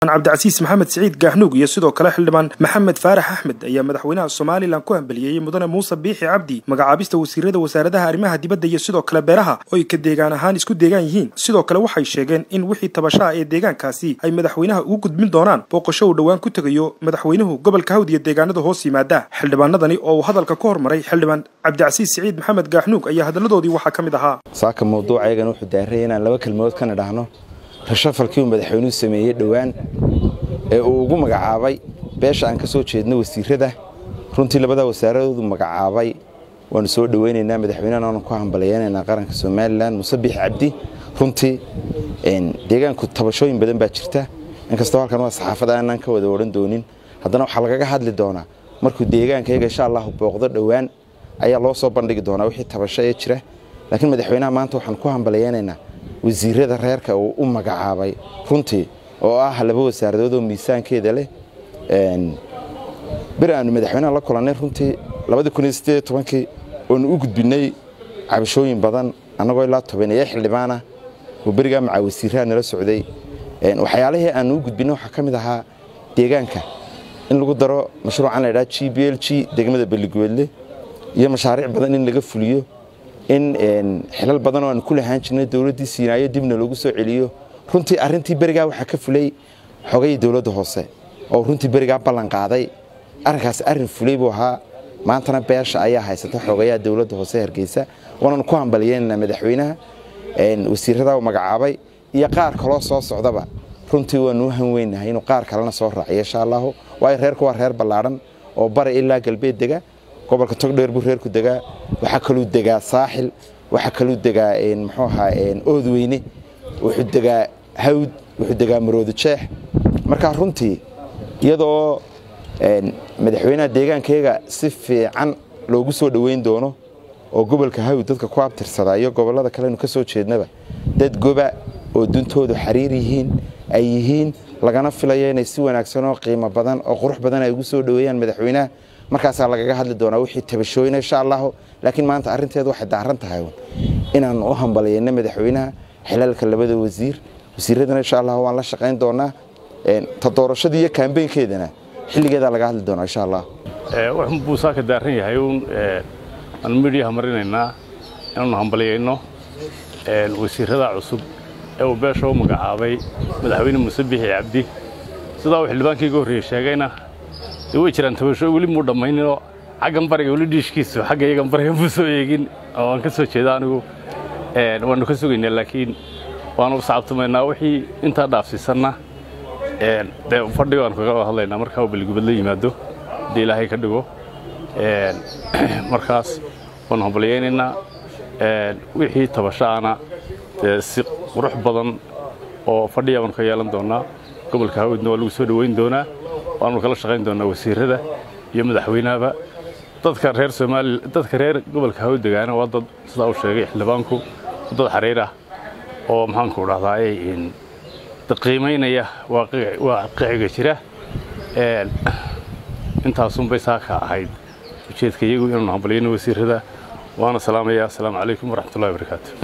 xildhibaan cabdicasiis maxamed siciid gaahnuug iyo sidoo kale xildhibaan maxamed faarax axmed ayaa madaxweynaha somalilan ku hambaliyeeyey mudane muuse biixi cabdi magacaabista wasiirada wasaaradaha arrimaha dibadda iyo sidoo kale beeraha oo ay ka deegaan ahaan isku deegaan yihiin sidoo kale waxay sheegeen in wixii tabashaha ee deegaankaasi ay madaxweynaha ugu gudbin doonaan booqasho uu dhowaan ku tegayo madaxweynuhu gobolka hawd iyo deegaanada hoos yimaada xildhibaanadani oo uu hadalka ka hormaray xildhibaan cabdicasiis siciid maxamed gaahnuug ayaa hadalladoodii waxaa ka mid ahaa saaka mawduuca ayagan wuxuu daaraya inaan laba kelmadood ka nidhaahno rashafalkii uu madaxweynuhu sameeyey dhowaan ee uu ugu magacaabay beesha aan ka soo jeedno wasiirada runtii labadaa wasaaradoodu magacaabay waanu soo dhoweynaynaa madaxweynehana waanu ku hambaliyeynaynaa qaranka somalilan muuse biix cabdi runtii deegaanku tabashooyin badan baa jirta inkastoo halkan waa saxaafad aanaan ka wada odhan doonin haddana waxaa lagaga hadli doonaa markuu deegaanka iyaga insha allahu booqdo dhowaan ayaa loo soo bandhigi doonaa wixii tabasho ee jira laakiin madaxweynaha maanta waxaan ku hambaliyeynaynaa wasiirada reerka uu u magacaabay runtii oo ah laba wasaaradood oo miisaankeeda leh beri aanu madaxweynaha la kulannay runtii kii oonu u gudbinnay cabashooyin badan annagoo ilaa tobaneeya xildhibaana oo berigaa macaa wasiiraha nala socday waxyaalihii aanu u gudbinnay waxaa ka mid ahaa deegaanka in lagu daro mashruucan la ydhaha g b l g degmada belligoodle iyo mashaariic badan in laga fuliyo in xilal badan oo aan ku lahaan jirnay dowladdii siinaayo dibna loogu soo celiyo runtii arrintii berigaa waxaa ka fulay xogayii dowladda hoose oo runtii berigaa ballan qaaday arrinkaas arrin fulay buu ahaa maantana beesha ayaa haysata xogayaha dowladda hoose hargeysa waananu ku hambaliyeynaynaa madaxweynaha wasiirada u magacaabay iyo qaar kaloo soo socdaba runtii waanu u hanweynahay inuu qaar kalena soo raaciyo insha allahu waayo reerku waa reer ballaadhan oo bari ilaa galbeed dega gobolka togdheer buu reerku degaa waxaa kaluu degaa saaxil waxaa kaluu degaa muxuu ahaa oodweyne wuxuu degaa hawd wuxuu degaa maroodo jeex markaa runtii iyadoo madaxweynaha deegaankayaga si fiican loogu soo dhoweyn doono oo gobolka hawd dadka ku abtirsada iyo gobollada kalenu ka soo jeednaba dad goba oo duntoodu xariir yihiin ay yihiin lagana filayo inay si wanaagsan oo qiimo badan oo qurux badan ay ugu soo dhoweeyaan madaxweynaha markaasaa lagaga hadli doonaa wixii tabashooyina insha allahu laakiin maanta arrinteedu waxay daaran tahay inaan u hambaliyeyno madaxweynaha xilaalka labada wasiir wasiiradana insha allahu waan la shaqayn doonaa ta doorashadii iyo kaambeynkeedana xilligeedaa laga hadli doonaa insha allah wuxuu buusaaka daaran yahay uun aan midhiyaha marinaynaa inaanu hambaliyayno wasiirada cusub ee uu beesha u magacaabay madaxweyne muuse biixi cabdi sidaa uu xildhibaankii iga horreeyey sheegayna dee way jiraan tabasho weli muu dhammayninoo xaggan bariga weli dhiishkiisu xagga iyagan bariga muu soo eegin oo aan ka soo jeeda anigu waannu ka sugaynaa laakiin waanu sacabtumaynaa wixii intaa dhaafsiisanna dee fadhiga waanu kaga hadlaynaa markaa uu beligubad la yimaado haddii ilaahay ka dhigo markaas waanu hambalyaynaynaa wixii tabashaana dee si qurux badan oo fadhiya baanu ka yeelan doonaa gobolka hawdna waa lagu soo dhoweyn doonaa waanu kala shaqayn doonaa wasiirada iyo madaxweynahaba dadka reer soomaali dadka reer gobolka hawd degaana waa dad sidaa uu sheegay xildhibaanku dad xariir ah oo maxaanku dhahdaay qiimaynaya waaqiciga jira intaasunbay saaka ahayd ujeedka iyagu inaanu hambalyayno wasiirada waana salaamaya asalaamu calaykum waraxmatullahi wabarakaatu